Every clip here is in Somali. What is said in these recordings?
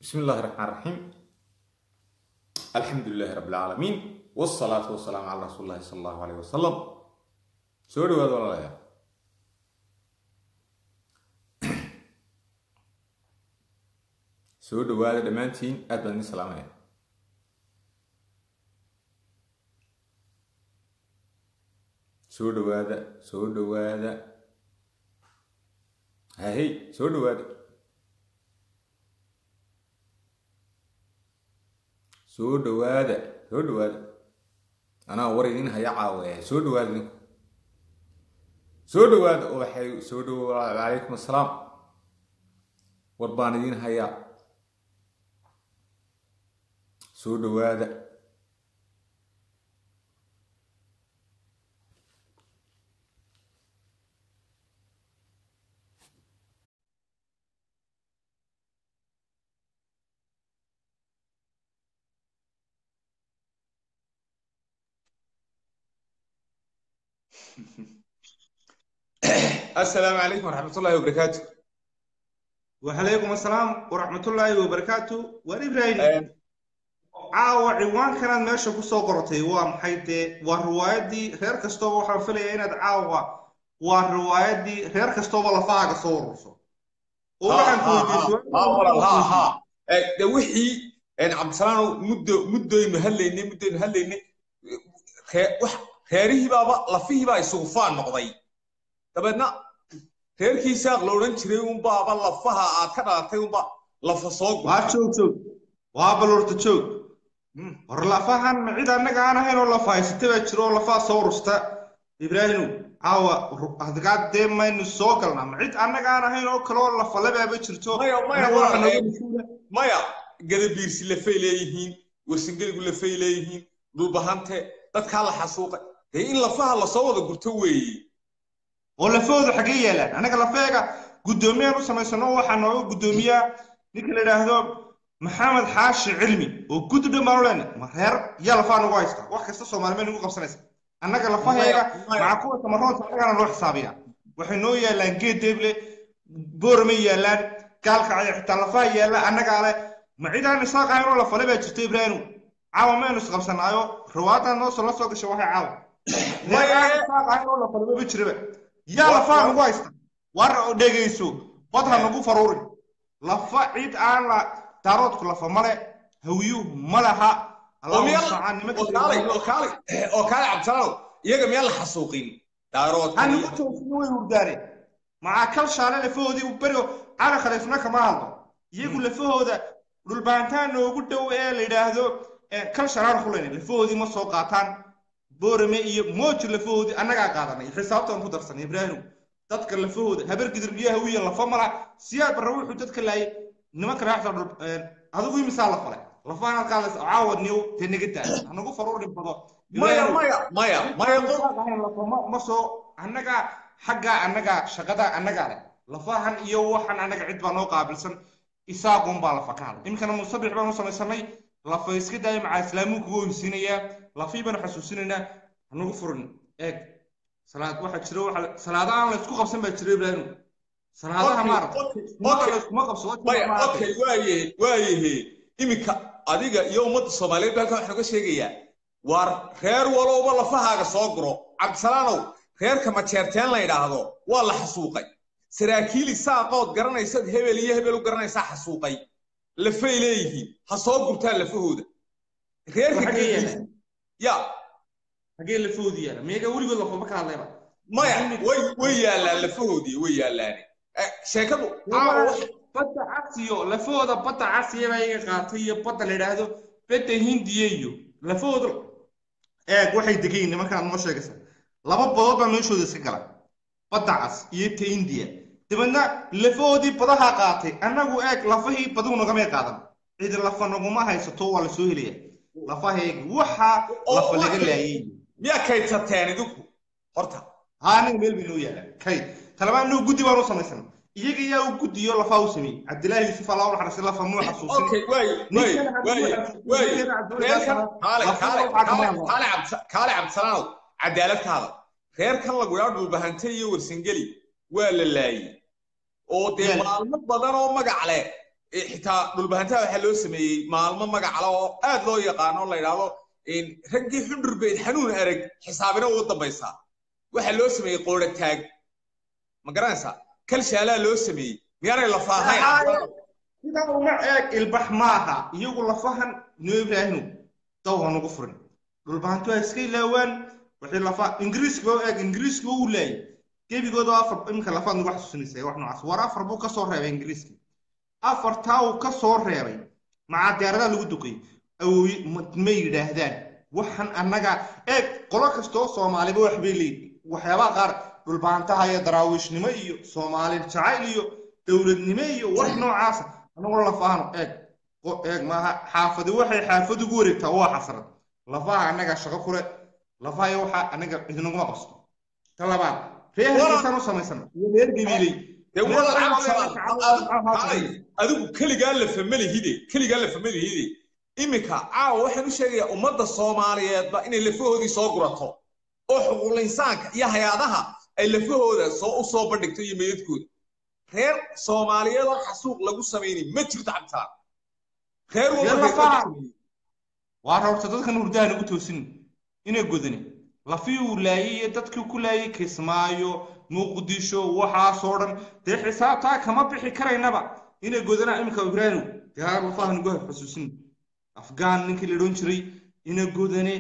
بسم الله الرحمن الرحيم الحمد لله رب العالمين والصلاة والسلام على رسول الله صلى الله عليه وسلم سوري وهذا ولا لا soo dhawaada dhammaantiin aad baan idin salaamaya soo dhawaada soo dhawaada hahey soo dhawaada soo dhawaada soo dhawaada anaa war idin haya caawa soo dhawaada idinku soo dhawaada oo waxay soo dhawaada calaykum assalaam war baan idin hayaa soo dhawaada السلام عليكم ورحمة الله وبركاته وعليكم السلام ورحمة الله وبركاته وإبراهيم caawa ciwaankanaad meesha ku soo qortay waa maxay dee waa riwaayaddii reer kastooba waxaan filayaa inaad caawa waa riwaayaddii reer kastooba lafahaaga soo ururso oo waxaan de wixii cabdisalaano muddo muddoynu hadlaynay muddoynu hadlaynay reerihii baaba lafihii baa isugu faan noqday dabeedna reerkii saaq la odhan jiray unbaaba lafaha aad ka dhalatay unba lafa soo waa joog joog waa balorta joog hor lafahan cid annaga aan ahayn oo lafa haysata baa jiro oo lafaa soo rusta ibraahimow caawa adgaad dee maynu soo galnaa ma cid annaga aan ahayn oo kale oo lafalabaaba jirto maya gadabiirsi lafay leeyihiin warsingeligu lafay leeyihiin dhulbahante dadkaa la xasuuqay dee in lafaha lasoo wada gurto weeye oo lafahooda xaggee yaalaan annaga lafeega guddoomiyaan u samaysano waxaa nooga guddoomiyaa ninka la yidhaahdo maxamed xaashi cilmi oo guddi dhan baan u leenay ma reer yaa lafaa nagu haysta wax kasta soomaalimeed nagu qabsanaysa annaga lafaheega maca kuwa samaroonta annagana loo xisaabiya waxay noo yaallaan geed deeble boormay yaallaan gaalkacaya xitaa lafaha yaalla annagaa leh ma cidaan isaaq ahayn oo lafale baa jirta ibraahinu caawa maynu isqabsanaayo riwaayadan noo soo la soo gashay waxay caawa reer isaaq ahayn oo lafaleba ma jiraba yaa lafaa nagu haysta war dhegayso bad ha nagu faruurin lafa cid aan la daaroodku lafa male hawiyuhu ma laha oo kaale cabdisalaanow iyaga miyaan la xasuuqin daaroodhanigu toosina way hurdaaneen macaa kal shaale lafahoodii u berigo cali khaliifna kama hadlo iyagu lafahooda dhulbaantaan noogu dhow ee la yidhaahdo kal shalaan xulayna lafahoodii ma soo qaataan boorame iyo mooji lafahoodii annagaa qaadanay xisaabtaan ku darsanay ibraahim dadka lafahooda habar gidirbiya hawiya lafa mala siyaad barra wuxuu dadka laayay nimanka raaxda adigu imisaa la falay lafaanaad qaadaysa caawad niyow te naga daa hanagu faruurin bado maya maya maya maya ma soo annagaa xaggaa annagaa shaqadaa annagaa leh lafahan iyo waxan annaga cid baa noo qaabilsan isaaqun baa lafa ka hadlay iminkana musabix baan u samaysanay lafa iska daaya macaa islaamuu kuga oysiinayaa lafii baanu xasuusinaynaa hanagu furin eeg salaad waxaa jira waxa salaada aan la isku qabsan baa jira ibraahim salaadaha maaragtay waayahe waayahe iminka adiga iyo ummadda soomaaliyeed baa halkan waxaan uga sheegayaa waar reer walowba lafahaaga soo guro cabdisalaanow reerka majeerteen la yidhaahdo waa la xasuuqay saraakiil isaaqood garanaysad hebel iyo hebel u garanaysaa xasuuqay lafay leeyihiin ha soo gurtaan lafahooda reerka ya hagee lafahoodii yaala miyaga weligood lafaba ka hadlayba maya way way yaallaan lafahoodii way yaallaane sheekadu badda casiyo lafahooda badda casiya baa iga qaatay iyo badda la yidhaahdo badda hindiya iyo lafahooda eeg waxay degayin nimankaan noo sheegaysa laba badood baa meeshooda iska gala badda cas iyo ta hindiya dabeedna lafahoodii badaha qaatay annagu eeg lafahii badigu nagamay qaadan cid lafa naguma haysato waa lasoo helaya lafaheegi waxaa lafa laga laayay miyaa kaydsateen idinku horta haa aniga meel bay noo yaallaan kayd talabaan inuu guddi baan u samaysanay iyaga yaa u guddiyo lafaa u sameeyey cabdilaahi yuusuf allah u naxariistay lafa muu xasuusin okay waay waay waay kaale cabdisalaanow cadaaladtaada reerkan lagu yaa dhulbahante iyo warsangeli waa la laayey oo dee maalmo badan oo magac leh xitaa dhulbahantaha waxaa loo sameeyey maalmo magacala oo aad loo yaqaano la yidhaahdo raggii xundhur beyd xanuun arag xisaabina ugu dambaysaa waxaa loo sameeyey qoora taag ma garanaysaa kalshaalaa loo sameeyey miyaanay lafaahayn sidaa uma eeg ilbax maaha iyagu lafahan noo ibraahinu dawha nagu furin dhulbahantu ha iska ilaawaan wixii lafa ingiriiska oo eeg ingiriiska uu laayay gebigooda afar iminka lafaad nagu xasuusinaysa wax noocaas war afar buu ka soo reebay ingiriiska afartaa uu ka soo reebay macaa diyaaradaha lagu duqay awooy ma yidhaahdaan waxan annaga eeg qolo kastoo soomaaliba wax bay leeyihin waxyaabaha qaar dhulbaantaha iyo daraawiishnimo iyo soomaali jacayl iyo dowladnimo iyo wax noocaasa anagoo lafaahano eeg eeg maaha xaafadi waxay xaafad ugu wareegtaa waa xasrad lafaha annaga shaqo kule lafaha iyo waxa annaga idinaguma qabsto ta labaad reerkiisaan u samaysana iyo reer gabiiley adigu keligaa la famalihide keligaa la famalihide iminka caawa waxaan u sheegayaa ummadda soomaaliyeedba inay lafahoodii soo gurato oo xuquuqul insaanka iyo hay-adaha ay lafahooda soo u soo bandhigto iyo meydadkooda reer soomaaliyeed oo xasuuq lagu samaynin ma jirto cabdisalaan reer waa horta dadkan hurdaha nagu toosin inay godani lafii uu laayay iyo dadkii ku laayay kismaayo muqdisho waxaasoo dhan dee xisaabtaa kama bixi karaynaba inay godanaa iminka ibraahim dee lafaha nagu xusuusin afgaan ninkii la odhan jiray ina godane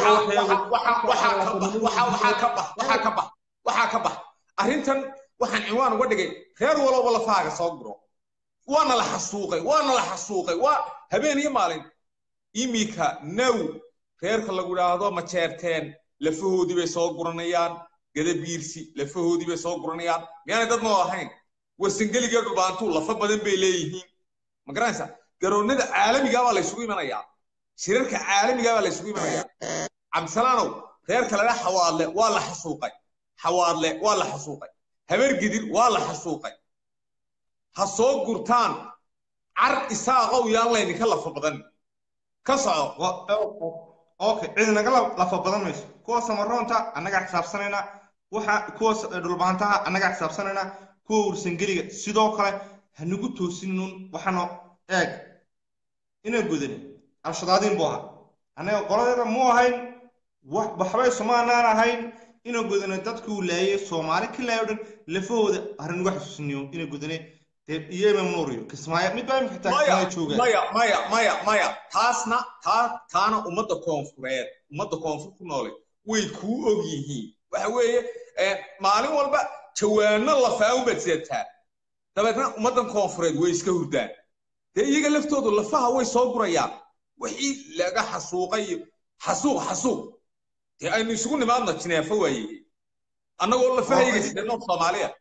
waxaa ka bax arrintan waxaan cinwaan uga dhigay reer walowba lafahaaga soo guro waana la xasuuqay waana la xasuuqay waa habeen iyo maalin imika now reerka lagu idhaahdo majeerteen lafahoodii bay soo guranayaan gadabiirsi lafahoodii bay soo guranayaan miyaanay dad noo ahayn warsangeliga dhulbaantuu lafa badan bay leeyihiin ma garanaysaa garoonnada caalamigaa baa laysugu imanayaa shirarka caalamigaa baa laysugu imanayaa cabdisalaanow reerka laga xawaadle waa la xasuuqay xawaadle waa la xasuuqay habargidir waa la xasuuqay ha soo gurtaan car isaaqow yaan laydinka lafa badan ka soco okay cid naga lafa badan mayso kuwa samaroonta annagaa xisaabsanayna waxa kuwa dhulbaantaha annagaa xisaabsanayna kuwa warsangeliga sidoo kale hanagu toosinun waxaano eeg inaan gudani al-shadaadiin buu ahaa annaga qoladeeda mu ahayn waxbay somaanaan ahayn inaan gudane dadkuu laayay soomaali ka laayay o dhan lafahooda haranagu xasuusiniyo inaan gudane iyo imam nuuriyo kismaayo mid baa imika xitaa kismaayo jooga maya maya maya maya taasna taa taana ummadda koonfureed ummadda koonfur ku noole way kuu og yihiin waxa weeye maalin walba jawaano lafaaun baad sidataa dabeetna ummaddan koonfureed way iska hurdaan dee iyaga laftoodu lafaha way soo gurayaan wixii laga xasuuqay xasuuq xasuuq dee aynu isugu nimaadna jineefo waaye annagoo lafahayga sidano soomaaliya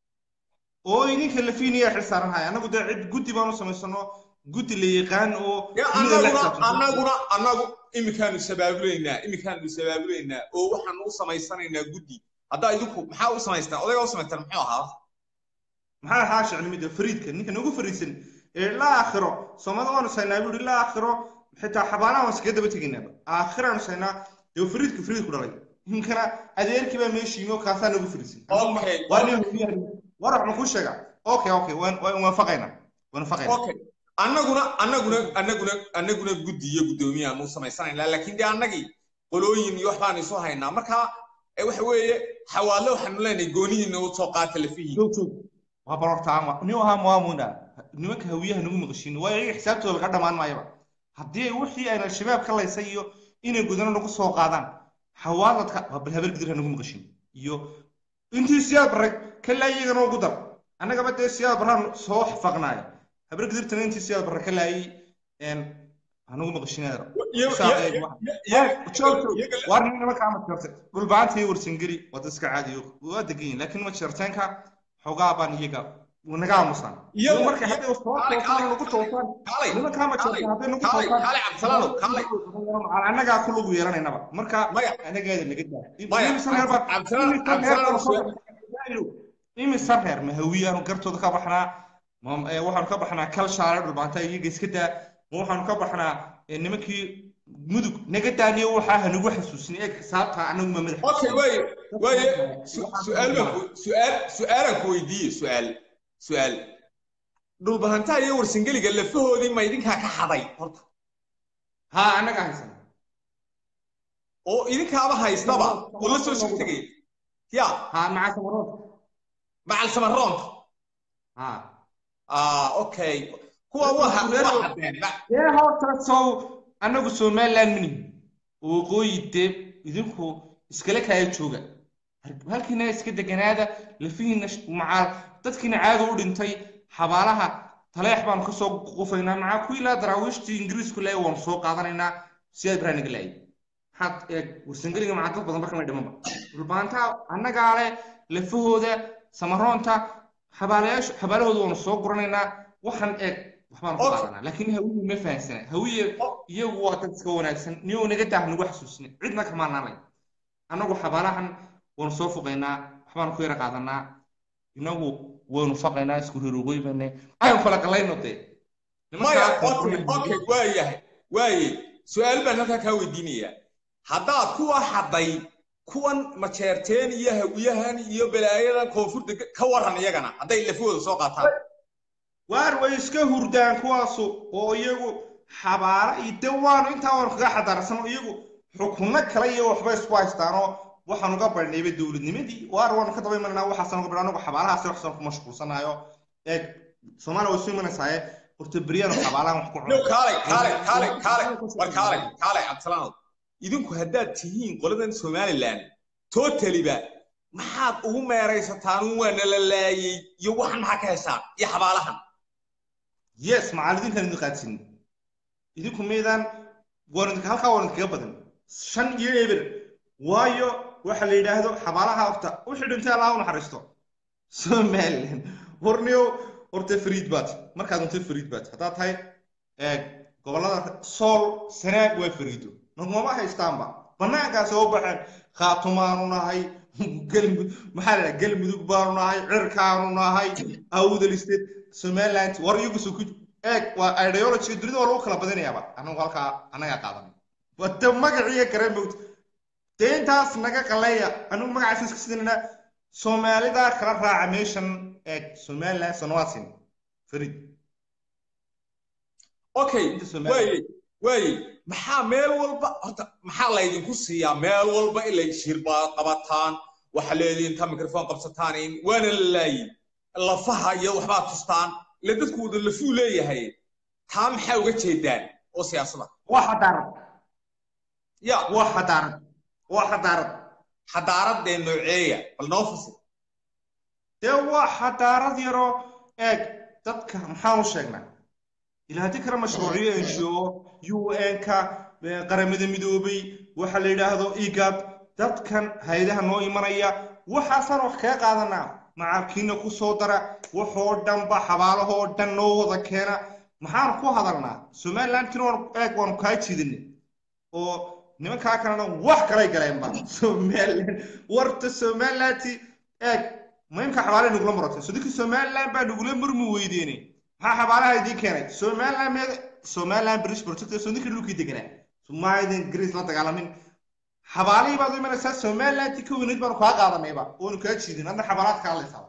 oo idinka lafiiniya xilsaaranhaya annagu dee cid guddi baan u samaysano guddi la yaqaan oo annaguna annagu iminkaanu sabaabulaynaa iminkaanu sabaabulaynaa oo waxaanu u samaysanaynaa guddi haddaa idinku maxaa u samaystaan odaygaa u samaystaan muxuu ahaa maxaa ahaa shicnimida fariidka ninka nagu fariidsan ee ilaa aakhiro soomada waanu saynaa buu ilaa aakhiro xitaa xabaanaha waan iskaga daba tegaynaa aakhiraanu saynaa dee fariidka fariid ku dhalay ninkana adeerkii baa meesha yimi oo kaasaa nagu fariidsan war wax ma kuu sheega okay okay waan waafaqaynaa waafaqaynaa okay annaguna annaguna annaguna annaguna guddi iyo guddoomiyaanu u samaysanaynaa laakiin dee annagii qolooyin iyo wax baanu isu haynaa marka waxa weeye xawaadle waxaanu leenahay goonihiina u soo qaata lafihiin waa barortaama nin ahaa muwaamuna nimanka hawiyaha nagu maqashiin waayo iyaga xisaabtooda laga dhammaan maayaba haddii wixii ayna al-shabaab ka laysay iyo inay gudano nagu soo qaadaan xawaaladka waa bal habargidir ha nagu maqashiin iyo intii siyaad barray kalaa iyagana ugu dar annagaba dee siyaad barraan soo xafaqnaaya habargidirtana intii siyaad barra ka laayay hanugu maqashiinaadra waar nin nimanka ama jirtay dhulbaanta iyo warsangeli wada iska caadiyo waa degan yihin laakiin ma jirteenka xogaa baan iyaga naga aamusaan marka hadday soo toosaan nagu toosaan nimankaa ma jirta hadday nagu toosaan annagaa ku lugu yeelanaynaba marka anagaada naga daa imisan reer mahawiyaanu gartooda ka baxnaa waxaanu ka baxnaa kal shaale dhulbaanta iyaga iska daa ma waxaanu ka baxnaa nimankii mudug naga daaniyo waxaa hanagu xasuusin eeg xisaabta anaguma madax okay waaye waaye su'aal su'aal su'aalaan ku weydiiye su'aal su'aal dhulbahantaha iyo warsangeliga lafahoodii ma idinkaa ka xaday horta haa annaga haysana oo idinkaaba haystaba oo la soo shirtegaya ya haa maca samarood macal samaroonta haa ah okay kuwa waa ha- waa xadeen ma- dee horta sow annagu somaliland mini waqooyi dee idinku iskala kaaya jooga halkiina iska deganaada lafihiina sh- macaal dadkiina caada u dhintay xabaalaha taleex baanu kasoo qufaynaa macaa kuwii laa daraawiishtii ingiriisku leeya waanu soo qaadanaynaa siyaad baraaniga laayay maxaad eeg warsangeliga macaa dad badan barkamay dhimanba dhulbaantaa annagaa leh lafahooda samaroonta xabaalayaashu xabaalahooda waanu soo guranaynaa waxaan eeg waxbaanu ku Okay. qaadanaa laakiin hawiye ma fahansana hawiye iyagu waa dad iska wanaagsan niyou naga daah nagu xasuusina cidna kama naanay annagu xabaalahan waanu soo foqaynaa waxbaanu ku yara qaadanaa inagu waynu faqaynaa isku reerogooybanay aynu kala qalayno dee maya okay okay waa yahay waaye su-aal baan halkaa kaa weydiinayaa haddaad kuwa xaday kuwan majeerteen iyo hawiyahan iyo balaayadan koonfurta ka waran iyagana hadday lafahooda soo qaataan waar way iska hurdaan kuwaasu oo iyagu xabaala iyo de waanu intaa waanu kaga xadaarsan iyagu xukunno kale iyo waxba isku haystaanoo waxaan uga barhnayba dowladnimadii waar waanu ka daba imananaa waxaasan uga barh anagu xabaalahaasi waxsan ku mashquulsanayo eeg soomaaliya way isu imanaysaaye horta beryaanu xabaalahan wax ku no cuno kaalay kaalay kaalay kaalay war kaalay kaalay cabdisalaanow idinku haddaad tihiin qoladan somaliland totaliba maxaad ugu meeraysataan un waa nala laayey iyo waxan maxaa ka heshaan iyo xabaalahan yes macallidinkan idin qaadsin idinku meydaan waan idinka halkaa waan idinkaga badan shan iyo eber waayo waxa la yidhaahdo xabaalaha horta wixii dhintay allah u naxariisto somaliland horniyo horta fariid baad markaad dhuntay fariid baad haddaad tahay eeg gobollada sool sanaag waa fariido nagmama haystaanba bannaankaa soo baxeen khaatumaanu nahay galmud maxaa la dhaha galmudug baanu nahay cirkaanu nahay awdaliste somaliland war iyagu soo ku eeg waa ideologiga dunida waa lagu kala badinayaaba anagu halkaa annagaa qaadanay wata magaciiyo kare mowt dee intaas naga qaleeya anigu magacaas iska sidinana soomaalida kala raaca meeshan eeg somaliland sonowasin farid okay Inta Soomaaliya. waaye waaye maxaa meel walba horta maxaa laydinku siiyaa meel walba ilay shirba qabataan waxa leediin inta mikrofon qabsataan in waana la laayin lafaha iyo waxbaa tustaan ila dadku wada lafuu leeyahay taa maxaa uga jeedaan oo siyaasada waa xadaarad ya waa xadaarad waa xadaarad xadaaradee nooceeya bal noo fasir dee waa xadaarad yaroo eeg dadka maxaanu sheegnaa ilaa haddii kale mashruuciyo ngo un-ka qaramada midoobay waxa la yidhaahdo igad dadkan hay-adaha noo imanaya waxaasaan wax kaga qaadanaa macalkiina ku soo dara waxoo dhanba xabaalahoo dhan noo wada keena maxaanu ku hadalnaa somalilandkina waan eeg waanu kaa jiidinay oo nimankaa kalena wax kalay galeenba somaliland warta somalilanti eeg muhiimka xabaalaha nagula muratay sodinka somaliland baa nagula murmi weydeene maxaa xabaalaha idiin keenay somaliland meed somaliland british protector sodinka dhulkii deganaa somaalidan greece la dagaalamin xabaalihii baad u imanaysaa somaliland ka weyneyd baanu kaa qaadanayba oonu kaa jiidin hadna xabaalaad kaa hadlaysaa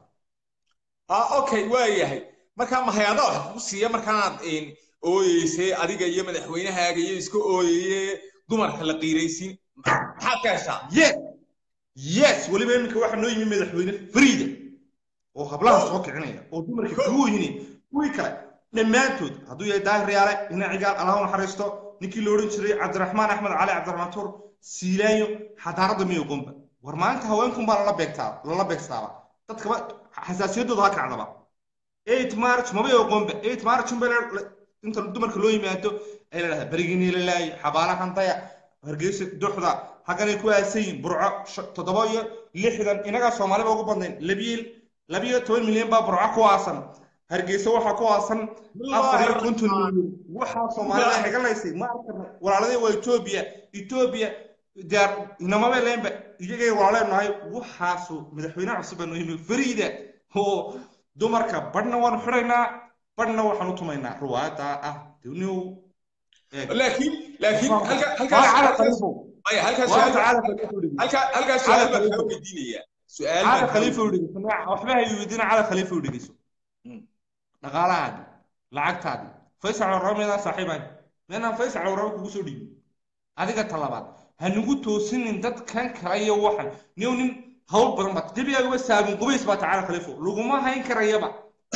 ah okay waa yahay markaa mahayada wax kugu siiya markaanaad een, ooyeysay adiga iyo madaxweynahaaga iyo iska ooyeye dumarka la qiiraysiin maxaad ka heshaa yes yes weliba iminka waxaa noo yimi madaxweyne fariida oo hablaha soo kicinaya oo dumarka kugu yini kuwii kale dhammaantood hadduu yahay daahir yaale ina cigaal allah u naxariisto ninkii la odhan jiray cabdiraxmaan axmed cali cabdiraxmaan tuur siilaanyo xadaaradda miyo qomba war maalinta haweenkun baa lala beegtaa lala beegstaaba dadkaba xasaasiyaddooda ha kacdaba eight march maba qomba eight march unba inta dumarka loo yimaado ay la dhahdaa beriginii la laayay xabaalahan daya hargeysa duxda xagganay ku aasan yihiin burco sh- toddoba iyo lixdan inagaa soomaaliba ugu badnayn labiyo labiyo toban milyan baa burco ku aasan hargeysa waxaa ku aasan afar iyo konton milyan waxaa soomaalida naga laysay ma arkana walaaladii waa etoobiya etoobiya diyaar inamaba leenba iyagay walaaleen nahay waxaasu madaxweynaha cusub baa noo yimi fariida oo dumarka badhna waanu xidhaynaa badhna waxaan u tumaynaa ruwaada ah duniyow laakiin laakiin halka Waa cala halkaas khaliifo maya halkaas waa su'aal cala khaliifo dhigi halkaa halkaas su'aal baan Khaliifo. kaa weydiinayaa su'aal cala baan kaa khaliifo dhigi waxba hay weydiina cala khaliifo dhigayso dhaqaalahaadii lacagtaadii faysac warraba meedaan saaxiibayn meedaan faysac warraba kugu soo dhiibin adiga talabaad ha nagu toosinin dadkan kale iyo waxan niyow nin hawl badan baad gebigaagaba saabin qubays baa tacaala khaliifo laguma hayn karayaba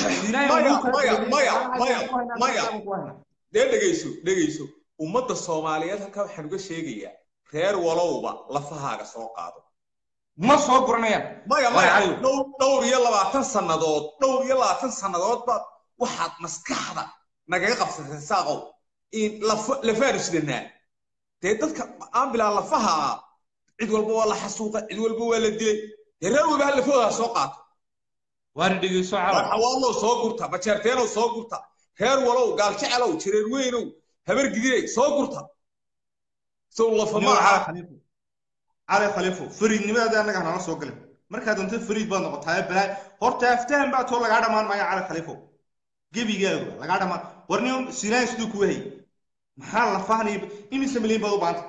dee dhegayso dhegayso ummadda soomaaliyeed halkaa waxaan uga sheegayaa reer walowba lafahaaga soo qaado ma soo guranayaan maya maya dhowr iyo labaatan sannadood dhowr iyo labaatan sannadood baad waxaad maskaxda nagaga qabsatay saaqow in lafaanu sidanaa dee dadka aan bilaa lafaha cid walba waa la xasuuqa cid walba waa la dilay dee reer walba ha lafahooda soo qaato waana dhegeyso cala xawaalow soo gurta bajeerteenow soo gurta reer walow gaaljecelow jireer weynow habar gidirey soo gurta sow lafa maaha cali khaliifo fariidnimadaada annaga hanala soo galin markaa doonta fariid baad noqotaa balaa horta aftahan baa too lagaa dhammaan maayo cali khaliifo gebigaaga lagaa dhammaan warni sinaan siduu ku wahayy maxaa lafahanay imise milyan baad u baanta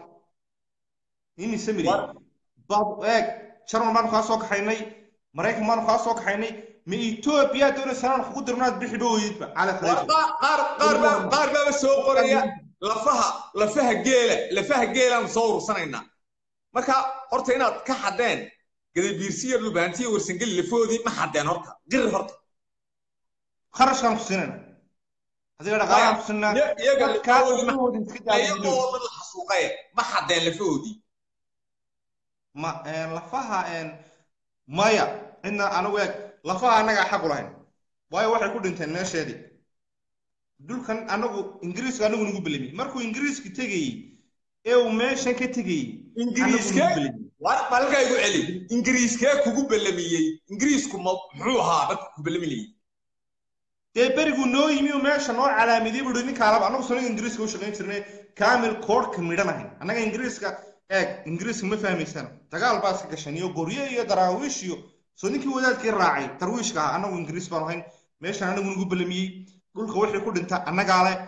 imise milyan baad eeg jarmal baanu kaa soo kaxaynay maraykan baanu kaa soo kaxaynay ma etoobiya doonaysanaan kugu dirnaad bixi dhoweydba cali khaliifo qaar baaba soo qoraya lafaha lafaha geela lafaha geelaanu soo urursanaynaa marka horta inaad ka xadeen gadabiirsiya lubaantiya warsangeli lafahoodii ma xadeen horta qir horta kharashkaan ku siinayna adiga dhaqaalaan ku siinaa iyagoo la xasuuqaye ma xadeen lafahoodii ma lafaha maya cidna anigu eeg lafaha annagaa xaq u lahayn waayo waxay ku dhinteen meesheedii dhulkan anagu ingiriiska anagu nagu belamiyey markuu ingiriiska tegayey ee uu meeshan ka tegayey ingiriiskee malkaa igu celi ingiriiskee kugu belamiyey ingiriisku muxuu ahaa dadka ku belaminayey dee beriguu noo yimi oo meesha noo calaamidiyey buu ninkaalaba annagu sanaga ingiriiska u shaqayn jirnay kaamil koodhka midhan ahayn annaga ingiriiska eeg ingiriiska ma fahmaysana dagaal baa iska gashan iyo gorye iyo daraawiish iyo soo ninkii wadaadkii raacay darwiishka ah annagu ingiriis baanu ahayn meeshan anagu nagu belamiyey dhulka wixii ku dhinta annagaa leh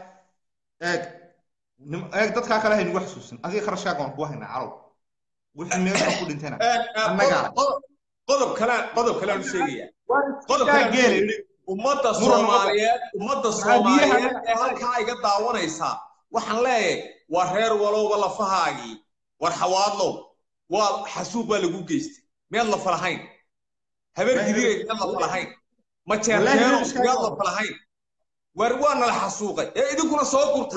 eeg eeg dadkaa kale haynugu xasuusin adiga kharashkaaga waan kuu haynaa calow wixii meesha ku dhintayna annagaa qodob kale qodob kale aan sheegaya qodob kale ummadda soomaaliyeed ummadda soomaaliyeed ee halkaa iga daawanaysaa waxaan leeyahay waa reer walowba lafahaagii war xawaadlow waa xasuuq baa lagu geystay miyaad lafa lahayn habeer gidireed miyaad lafa lahayn majeerteeno miyaad lafa lahayn war waa nala xasuuqay ee idinkuna soo gurta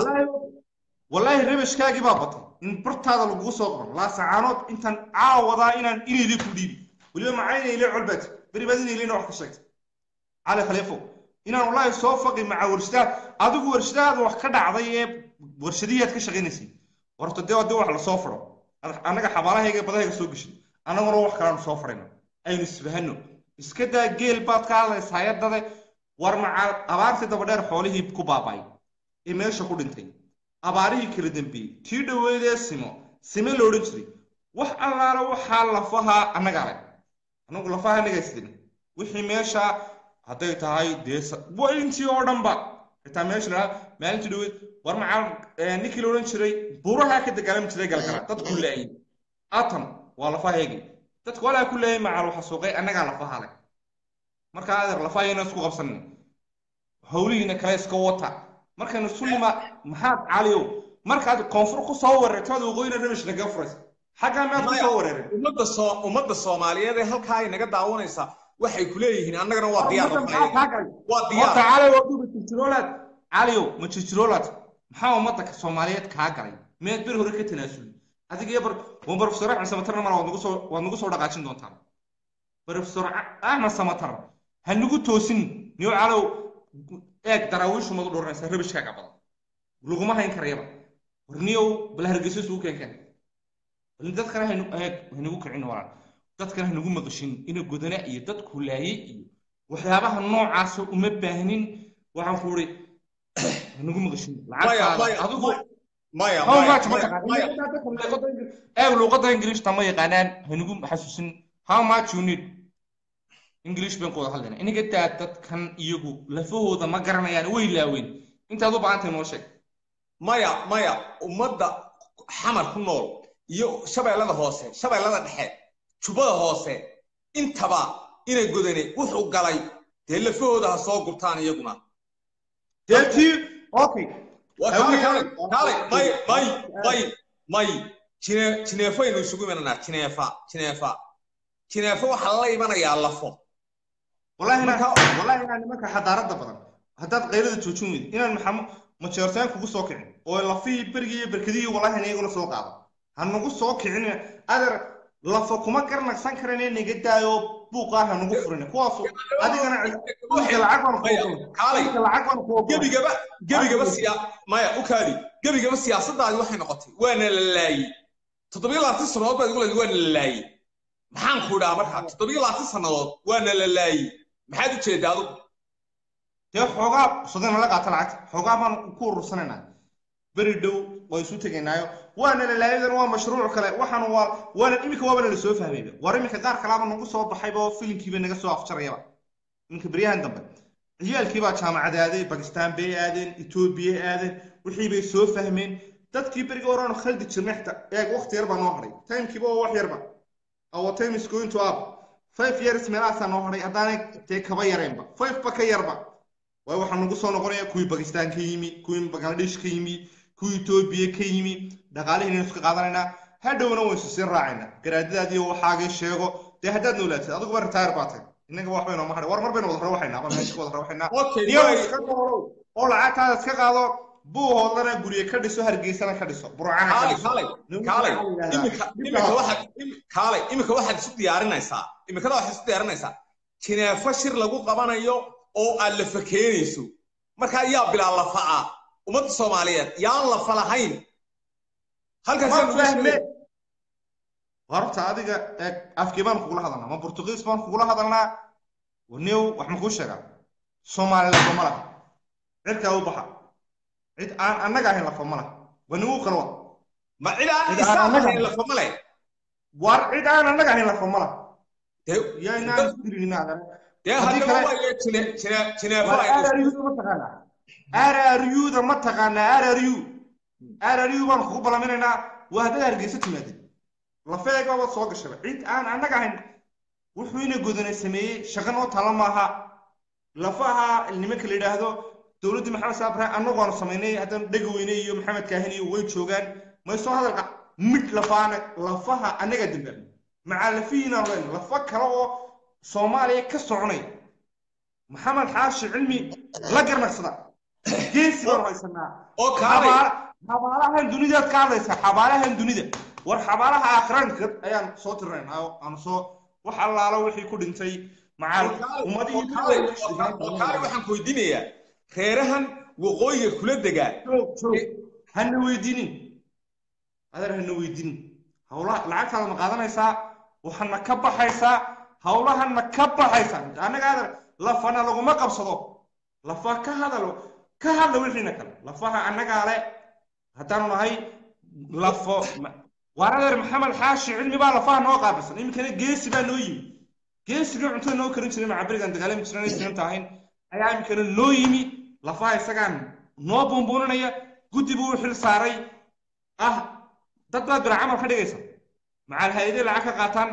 wallaahi rabashkaagii baa batay in bartaada lagugu soo qoro laasacaanood intaan caawadaa inaan inayli ku dhiibi weliba macayna ile colbaad beri baad inaylina wax ka sheegtay cali khaliifo inaan wallaahi soo faqi maca warshadaad adigu warshadaada wax ka dhacday ee warshadihiaad ka shaqaynaysay horta dee haddii wax lasoo faro annaga xabaalahayga badahayga soo geshay annaguna wax kalaanu soo farayno aynu isfahano iska daa geel baad ka hadlaysaa yadade war maca abaartii dabadheer xoolihii ku baaba'ay ee meesha ku dhintay abaarihii kala dambeeyey tii dhoweydee simo sime la odhan jiray wax allaala waxaa lafaha annagaa leh annagu lafaha annagaa sidin wixii meesha hadday tahay dee intii oo dhanba xitaa meesha lahaa maalintii dhoweyd war maca ninkii la odhan jiray buuraha ka dagaalami jiray galgala dadku laayay atam waa lafaheegii dadku walaa ku leeyay macal waxa suuqay annagaa lafaha leh markaa adeer lafahayana isku qabsanin howlihiina kale iska wata markaynu sulima maxaad caliyow markaad koonfur ku soo wareertood waqooyina rabish naga furaysa xaggaa maad ku soo wareereen ummadda soo ummadda soomaaliyeed ee halkaa ay naga daawanaysaa waxay ku leeyihiin annagana waa diyaar waa diyaar cali waa duba jirjiroolaad caliyow ma jirjiroolaad maxaa ummadda soomaaliyeed kaa galay meed bir hore ka tanaasuli adiga iyo bar barofesor axmed samatarna mala waad nagu soo waad nagu soo dhaqaajin doontaan barofesor axmed samatar ha nagu toosin niyo calow eeg daraawiishu madu dhoranaysa rabishkaaga badan laguma hayn karayaba warniyow bal hargeysa isugu keenkeen bal dadkana haynu eeg haynagu kicin walaal dadkana haynagu maqashin ina godana iyo dadku laayay iyo waxyaabaha noocaasa uma baahnin waxaan ku uri haynagu maqashin lacagtaada adigu maya eeg luuqadda ingiriishta ma yaqaanaan haynagu xasuusin how much you need english baan ku wada hadlayna inaga daa dadkan iyagu lafahooda ma garanayaan way laaweyn intaad u baahantahay noo sheeg maya maya ummadda xamar ku nool iyo shabeellada hoose shabeellada dhexe jubbada hoose intaba inay godane wuxuu galay dee lafahooda ha soo gurtaan iyaguna dee tii okay waa kaalay kaalay kaalay may may may may jine jineefaynu isugu imananaa jineefa jineefa jineefa waxaa la imanayaa lafo wallahi inaan Marka- wallahi inaan nimanka xadaarada badan haddaad qaylada joojin weydo inaan maxamo majeertaan kugu soo kicin oo lafihii berigii iyo berkadihii wallahi in iyaguna soo qaado ha nagu soo kicin adeer lafa kuma garnaqsan karan in naga daayo buuqaa ha nagu furin kuwaasu adigana iminka lacag baan Maya, ku kaalay iminka lacag baan ku gebigaba gebigaba siya maya u kaadi gebigaba siyaasadaadi waxay noqotay waana la laayey toddobiyo labaatan sannadood baad igu leedahay waana la laayey maxaan ku idhaa markaa toddobiyo labaatan sannadood waana la laayey maxaad u jeedaa adigu dee xoogaa sodana la qaata lacagta xoogaa baan ku urursanaynaa beri dhow waa isu tegaynaayo waana lalaayadan waa mashruuc kale waxaan waa waana iminka waaba nala soo fahmayba war iminka qaar kalaaba nagu soo baxayba oo filimkiiba naga soo afjarayaba iminka beryahan dambe ciyaalkiibaa jaamacad aaday bakistaan bay aadeen etoobiya aadeen wixii bay soo fahmeen dadkii beriga horaanu khaldi jirnay xitaa eeg waqti yar baa noo hadhay timekiiba waa wax yarba our time is going to up five years meelahaasaa noo hadhay haddaanay dee kaba yareenba five ba ka yarba waayo waxaa nagu soo noqonaya kuwii bakistaan ka yimi kuwii bangladesh ka yimi kuwii etoobiya ka yimi dhaqaalihiinaynu iska qaadanaynaa hadhowna waynu sii raacaynaa garaadadaadii waxaagii sheego dee haddaad noolaatid adiguba retire baa tahay innaga wax baynu ma hadhay war mar baynu wada rawaxaynaa ama meesha ka wada rawaxaynaa okay niyow waay iska noolow oo lacagtaada iska qaado buuhoodlana gurye ka dhiso hargeysana ka dhiso burcana ka kaalay dhiso kaalay kaalay imika imika waxaad im- kaalay imika waxaad isu diyaarinaysaa imikada waxaad isu diyaarinaysaa jineefo shir lagu qabanayo oo aad lafa keenayso markaa yaa bilaa lafa ah ummadda soomaaliyeed yaan lafa lahayn halkaas ma fahme horta adiga eeg afkii baan kugula hadalnaa ma burtuqiis baan kugula hadalnaa new wax ma kuu sheegaa soomaali lafa ma laha cirkaa u baxa cid aan annaga ahayn lafa ma laha waa nigu kala wa ma cid aan Cid aan isaan annaga- ahayn lafa male war cid aan annaga ahayn lafa ma laha dee yaa inaan isdirinina adan dee haddii haddaba kale- waayo jine jine jineefo war aynu rru ma taqaanaa rruda ma taqaanaa rru rru baan kugu balaminaynaa waa haddaad hargeysa timaadid lafeega baad soo gashaba cid aan annaga ahayn wuxuu ina godana sameeyey shaqa noo tala maaha lafaha nimanka la yidhaahdo dowladdii maxamed saabre annagu aanu samaynay haddana dhega weyne iyo maxamed kaahin iyo way joogaan may soo hadalka mid lafaana lafaha annaga dambaabna macaa lafihiinaanu leyna lafa kale oo soomaaliya ka soconay maxamed xaashi cilmi la garnaqsada geesi baanu haysanaa oo kaalay xabaala- xabaalahan dunidaad ka hadlaysaa xabaalahan dunida war xabaalaha aakhiraanka ayaan soo tirnaynaa oo aanu soo wax allaalo wixii ku dhintay macaal ummadihii kaalay waxaan ku weydiinayaa reerahan waqooyiga kula degaa joog joog hana weydiinin adeer hana weydiinin hawlaha lacagtaada ma qaadanaysaa waxaana ka baxaysaa hawlahana ka baxaysaa annaga adeer lafana laguma qabsado lafa ka hadalo ka hadla wixiina kale lafaha annagaa le haddaanu nahay lafo waar adeer maxamed xaashi cilmi baa lafaha noo qaabilsan iminkana geesi baa noo yimi geesigii cuntada noo karin jiray macabirigan dagaalami jiran sinanta ahayn ayaa iminkana noo yimi lafaha isagaan noo buunbuuninaya guddi buu u xil saaray ah dad baad bira camal ka dhigaysa macaal hay-aday lacag ka qaataan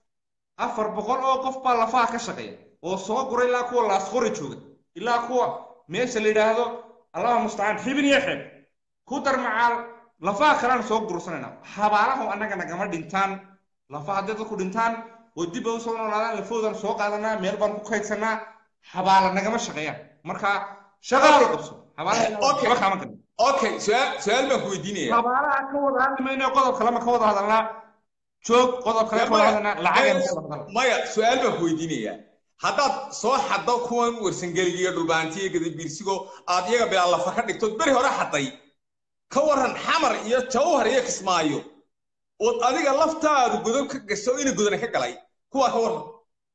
afar boqol oo qof baa lafaha ka shaqeeya oo soo gura ilaa kuwa laasqori jooga ilaa kuwa meesha la yidhaahdo allaha mustacaan xibin iyo xeeb ku dar macaal lafaha kalean soo gursanayna xabaalaha annaga nagama dhintaan lafaha hadday dadku dhintaan oo dib ay usoo noolaadaan lafoodan soo qaadanaa meel baan ku kaydsanaa xabaala nagama shaqeeyaan marka shaqaa la qabso Okay. xabaalaha kama gadin okay su-aal su-aal baan ku weydiinayaa xabaalaha ka wada hadli mayno qodob kalema ka wada hadalnaa joog qodob kale ka wada hadalnaa lacageen ka wada hadalnaa maya su-aal baan ku weydiinayaa haddaad soo xaddo kuwan warsangeliga iyo dhulbaantiyo gadabiirsigo aad iyaga bilaa lafa ka dhigto beri hore xadday ka waran xamar iyo jawhar iyo kismaayo ood adiga laftaadu godob ka gasho ina godana ka galay kuwaa ka waran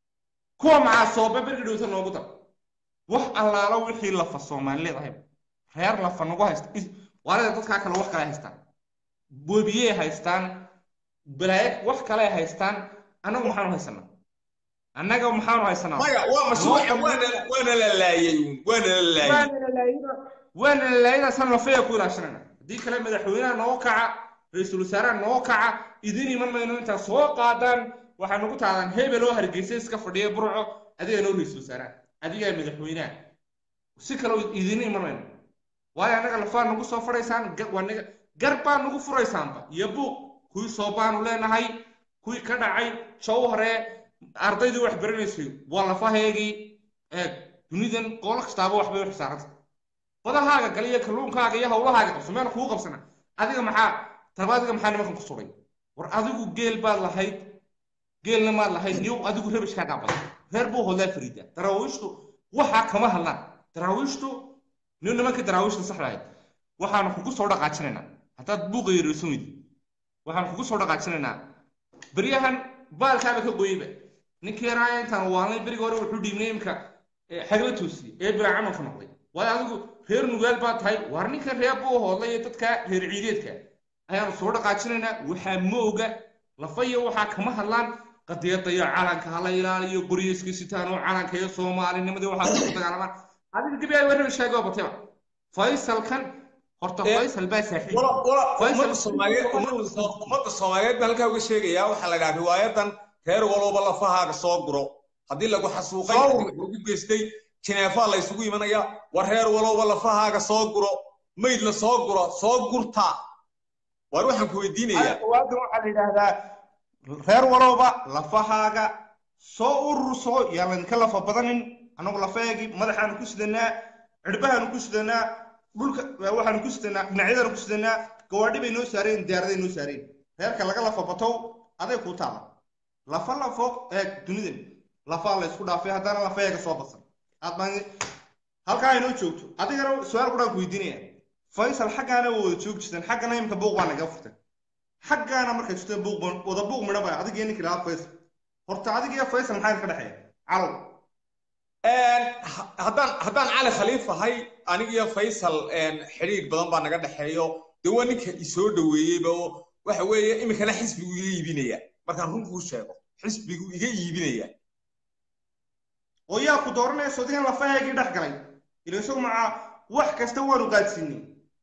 kuwa macaasoobe bergi dhowta noogu dar wax allaalo wixii lafa soomaaliyeed ahayd reer lafa nagu haysta is- waalida dadkaa kale wax kale haystaan boobiyey haystaan balaaye wax kale haystaan annagu maxaanu haysanaa annaga maxaanu haysanaa maya waa mashruuca waana waana la laayay uun waana la laayay waana la laayida waana la laayida san lafaya ku ilaashanayna haddii kale madaxweynaha noo kaca ra-iisul wasaaraha noo kaca idin iman mayno intaad soo qaadaan waxaa nagu taadaan hebel oo hargeysa iska fadhiya burco adiga noo ra-iisul wasaaraha adigaa madaxweynaha si kale idin imanayno waayo annaga lafaa nagu soo fadhaysaan waa naga gar baa nagu furaysaanba iyo buuq kuwii soo baanu leenahay kuwii ka dhacay jawhare ardaydii wax baranaysay waa lafaheegii eeg dunidan qoolo kastaaba waxbay u xisaaranta badahaaga gale iyo kalluunkaaga iyo hawlahaaga qabso meel kugu qabsana adiga maxaa tarba adiga maxaa nimankan ku suray war adigu geel baad lahayd geelna maad lahayd niyow adigu rabishkaagaa badan reer buu hodlaa fariida daraawiishtu waxaa kama hadlaan daraawiishtu niyo nimanka daraawiishta saxda ahayd waxaanu kugu soo dhaqaajinaynaa haddaad buuqa yareysomid waxaan kugu soo dhaqaajinaynaa beryahan baalkaaba ka goyeyba ninkii yaraaya intaan waanlay beriga hore wuxuu dhiibnay imka xagla toosiyey ee bilaa camalka noqday waayo adigu reer nugaal baa tahay waar ninkan reer buu hoodlay ee dadka reer ciideedka ayaanu soo dhaqaajinaynaa waxaa mooga lafaya waxaa kama hadlaan qadiyada iyo calanka hala ilaaliyo qoryo iska sitaan oo calanka iyo soomaalinimadii waxaa ku dagaalamaan adiga gebi ay warraba sheegoo batayba faysalkan horta faysal baa saaxiibummadda soomaaliyeed baa halkaa uga sheegayaa waxaa la dhaha riwaayadan reer walooba lafahaaga soo guro haddii lagu xasuuqay lagu geystay jineefaa la isugu imanaya war reer walooba lafahaaga soo guro mayd la soo guro soo gurta war waxaan ku weydiinayaa waadan waxaa la yidhaahdaa reer walooba lafahaaga soo ururso yaan laydinka lafa badanin annagu lafaheegii madaxaanu ku sidanaa cirbahaanu ku sidanaa dhulka waxaanu ku sidanaa dhinacyadaanu ku sidanaa gawaadhi bay noo saareen diyaaraday noo saareen reerka laga lafa batow aday kuu taala lafa lafo eeg dunidan lafaa la isku dhaafay haddana lafaheega soo basan aad baan halkaa inoo joogto adigana su-aal quraan ku weydiinaya faysal xaggaana waa wada joogi jirteen xaggana imika buuq baa naga furtay xaggaana markay jirteen buuq wada buuq midha baa adigiyo ninka lahaa faysal horta adigiyo faysal maxaa ka dhexeeya calow haddaan haddaan cali khaliif ahay anigiyo faysal xidhiir badan baa naga dhexeeyo dee waa ninka isoo dhoweeyeyba oo waxa weeye iminkana xisbigu iga iibinaya markaan runkuu sheego xisbigu iga iibinaya oo yaa ku dooranaya sodigan lafaheegii dhex galay ila isagu macaa wax kasta waanu qaadsiinay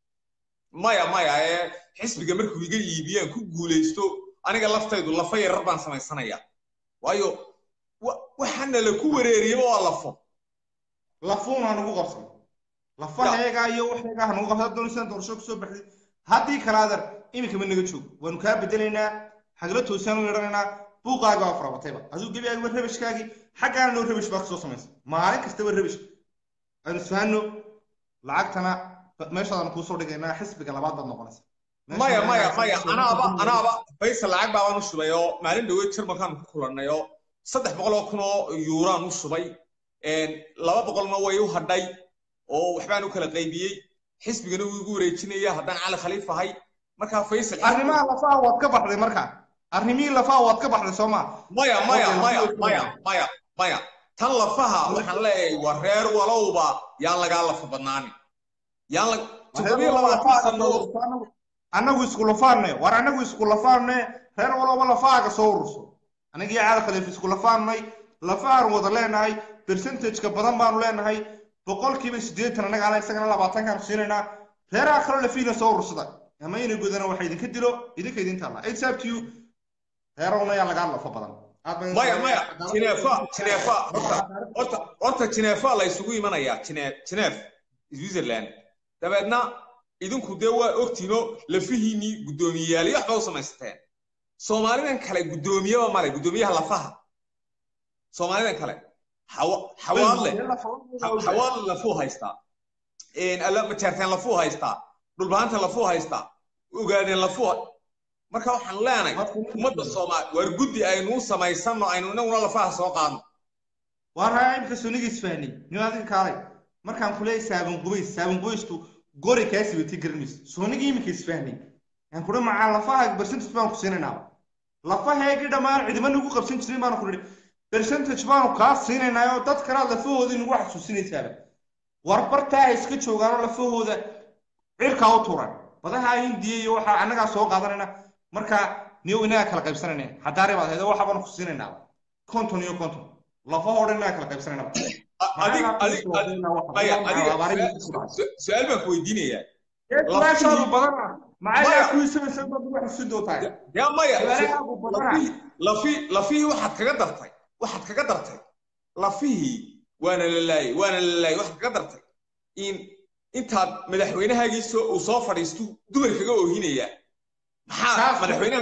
maya maya ee xisbiga markuu iga iibiyaan ku guulaysto aniga laftaydu lafa yarar baan samaysanaya waayo waxaana la ku wareeriyaba waa lafo lafuun ha nagu qabsan lafaheega iyo waxeega ha nagu qabsan doonaysan doorasho kusoo baxday haddii kale adar iminka ma naga joog waanu kaa bedelaynaa xagla toosaan u yeedhanaynaa buuqaaga waa farabatayba adigu gebigaagiba rabishkaagii xaggaana noo rabish baa kasoo samaysa maalin kastaba rabish aynu isfahanno lacagtana meeshaadaan kuusoo dhigaynaa xisbiga labaad baad noqonaysa maya maya maya anaaba anaaba faysal lacag baabaan u shubay oo maalin dhaweed jarmalkaan ku kulannay oo saddex boqol oo kun oo yuuraan u shubay laba boqolna way u hadhay oo waxbaan u kala qaybiyey xisbigana wuu igu wareejinaya haddaan cali khaliif ahay markaa faysal arrimaha lafaha waad ka baxday markaa arrimihii lafaha waad ka baxday soo maa maya maya maya maya maya maya tan lafaha waxaan leeyahay waa reer walowba yaan lagaa lafa badnaanin yaan la toddobiyo labaatan sannadood annagu isku lafaanne war annagu isku lafaanne reer walowba lafahaaga soo ururso anagii caada khaliif isku lafaannay lafahaan wada leenahay percentageka badan baanu leenahay boqolkiiba siddeetan annaga ana isagana labaatankaanu siinaynaa reeraha kaloo lafiina soo urursada ama ina gudana waxa idinka dilo idinka idin taalla it's up to you reerowna yaa lagaa lafa badan maya maya jineefa jineefa horta horta horta jineefa la isugu imanayaa jine jineef switzerland dabeedna idinku dee waa ogtiino lafihiinii guddoomiyeyaal iyo waxba u samaysateen soomaalidan kale guddoomiyaba male guddoomiyaha lafaha soomaalidan kale xawaadle xawaadle lafuu haystaa majeerteen lafuu haystaa dhulbaanta lafuu haystaa ogaadeen lafuu marka waxaan leenahay ummadda soomaali waar guddi aynuu samaysanno aynu inaguna lafaha soo qaadno waa raa imka soniga isfahnay nin adiga kaalay markaan kuleeyahay saaban qubays saaban qubaystu gori kaa sibatay garanmayso soonigii iminka isfahnay aan kudha macaa lafaha percentage baanu ku siinaynaa lafaheegii dhammaan cidima nagu qabsan jirin baanu ku nidhi percentage baanu kaa siinaynaa oo dad kalea lafahoodii nagu xasuusinaysaaba war bartaa iska joogaanoo lafahooda cirkaa u tuuran badaha hindiya iyo waxaa annagaa soo qaadanayna marka niyow inagaa kala qaybsanayna haddaari baad haydo waxa baanu ku siinaynaa konton iyo konton lafahoo dhan inagaa kala qaybsanayna su-aal baan ku weydiinayaa su-aashaadu badana maxaa kuisamaysa dad wax isu dootaay yaa maya lafii lafihii waxaad kaga dartay waxaad kaga dartay lafihii waana la laayay waana la laayay waxaad kaga dartay in intaad madaxweynahaagii soo uu soo fadhiisto dumar kaga oohinaya maxaa Taas- madaxweynaha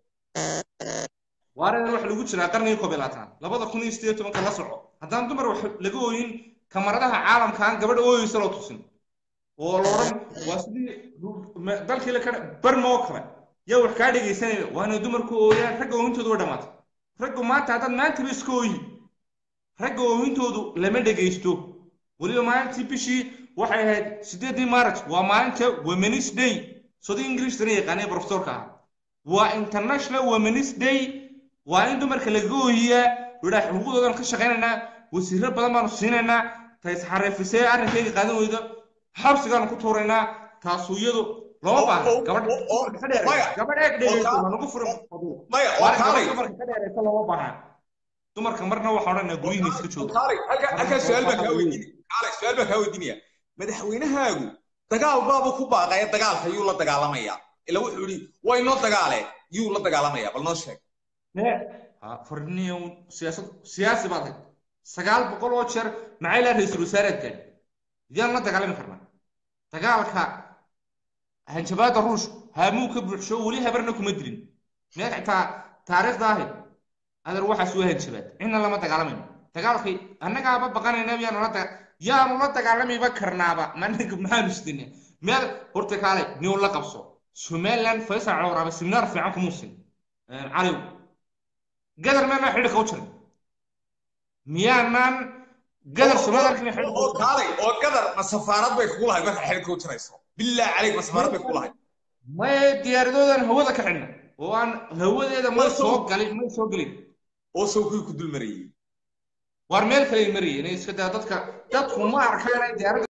waareer waxa lagu jiraa qarnigii koob iyo labaatan labada kun iyo sideed iyo tobanka la soco haddaan dumar wax laga ooyin kamaradaha caalamkaan gabadha ooyeysa loo tusin oo la odhan waa sidii ma- dalkii la ka barma oo kale yaa wax kaa dhegaysanaya waana dumarku ooyaan ragga oohintoodu way dhammaatay raggu maanta haddaad maantaba iska ooyi ragga oohintoodu lama dhegaysto weliba maalintii bishii waxay ahayd sideedii maaraj waa maalinta womenis day sodii ingiriistana yaqaanay profesorka ah waa international womenis day waa in dumarka laga ooyiyaa idhaa xuquuqdoodan ka shaqaynaynaa wasiiro badan baanu siinaynaa ta isxariifisee arrinkayga qaadan weydo xabsigaanu ku tuuraynaa taasu iyadu looma baahna oo- gabadh oo- oo- dumarka ka dheeraysa maya. gabadh eeg dhegayso kaa- waa nagu furan maya waa waa kaalay gabadh dumarka ka dheeraysa looma baahna dumarka marna waxaa odhanaa guryihiina iska jooga kaalay halka halka su'aal baan kaa weydiinaya kaalay su'aal baan kaa weydiinaya madaxweynahaagu dagaal baabu ku baaqaya dagaalka yuu la dagaalamaya ila wuxuu yidhi waa inoo dagaale yuu la dagaalamaya bal noo sheeg farniyo siyaasad siyaasi baad ahayd sagaal boqol oo jeer maxay laa ra-iisul wasaareed gaadhi yaan la dagaalami karnaa dagaalka hanjabaada ruush haamuu ka buuxsho weli habarna kuma dilin meel xitaa taariikhda ahayd adeer waxaas waa hanjabaad cidna lama dagaalamayno dagaalkay annagaaba baqanayna yaanu la daga yaanu la dagaalamayba karnaaba managa maxaanu isdina meel horta kaalay niw la qabso somaliland faysal cawraaba siminaar fiican kumuusin caliw gadar meelna xidhiidhka u jiray miyaanaan gadar somalilandkina oo xidhiidhka kaalay oo gadar ma safaarad bay kugu lahayd marka xidhiidhka u jirayso bilaa caleyk ma safaarad bay kugu lahayd may diyaaradoodan hawada ka xidhna oo aan hawadeeda may soo galin may soo gelin oo sawkii ku dul marayey waar meel kale marayeen iska daa dadka dadku ma arkaan diyaarada